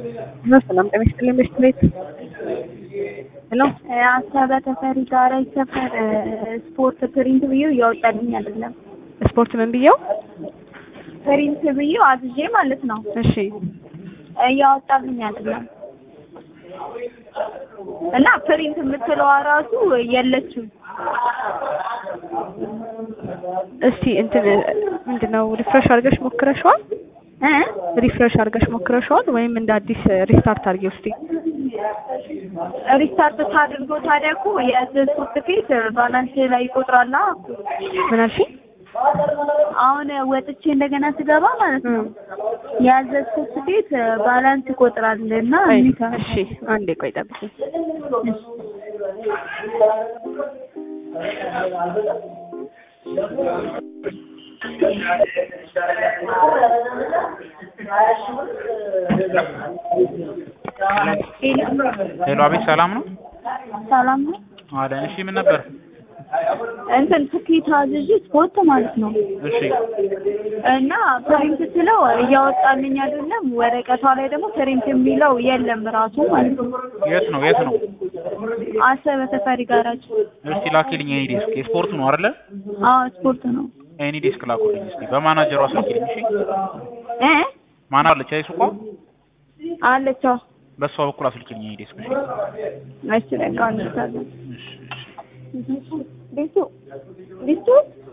ሰላም ጤና ይስጥልኝ ቤት ቤት ሄሎ አሰበ ተፈሪ ጋራ ይሰፈር ስፖርት ፕሪንት ብዬው እያወጣልኝ አይደለም። ስፖርት ምን ብየው? ፕሪንት ብዬው አዝዤ ማለት ነው እሺ እያወጣልኝ አይደለም። እና ፕሪንት የምትለዋ ራሱ የለችም። እስቲ እንትን ምንድነው ሪፍሬሽ አድርገሽ ሞክረሽዋል? እ ሪፍሬሽ አድርገሽ ሞክረሽዋል ወይም እንደ አዲስ ሪስታርት አድርጊው እስቲ። ሪስታርት ታድርገው ታዲያ እኮ የያዘዝኩት ትኬት ባላንስ ላይ ይቆጥራላ። ምን አልሽኝ? አሁን ወጥቼ እንደገና ስገባ ማለት ነው የያዘዝኩት ትኬት ባላንስ ይቆጥራል እና ቆይ፣ ሚታ እሺ አንዴ ቆይ ጠብቂኝ። ሄሎ፣ አቤት፣ ሰላም ነው ሰላም ነው። አለን። እሺ፣ ምን ነበር? እንትን ትኬት አዝዤ ስፖርት ማለት ነው እሺ፣ እና ፕሪንት ስለው እያወጣልኝ አይደለም። ወረቀቷ ላይ ደግሞ ፕሪንት የሚለው የለም ራሱ ማለት ነው። የት ነው የት ነው? አሰበ ተፈሪ ጋራጅ። እስቲ ላኪልኝ። ኤኒ ዴስክ የስፖርቱ ነው አይደለ? አዎ ስፖርት ነው ኤኒ ዴስክ ላኩልኝ እስቲ። በማናጀሯ ስልክልኝ። እሺ፣ እ ማን አለች? አይ ሱቋ አለችው። በሷ በኩል አስልክልኝ። ኤኒ ዴስክ። እሺ፣ እሺ በቃ እንታለን እሺ፣ እሺ። ቢሱ ቢሱ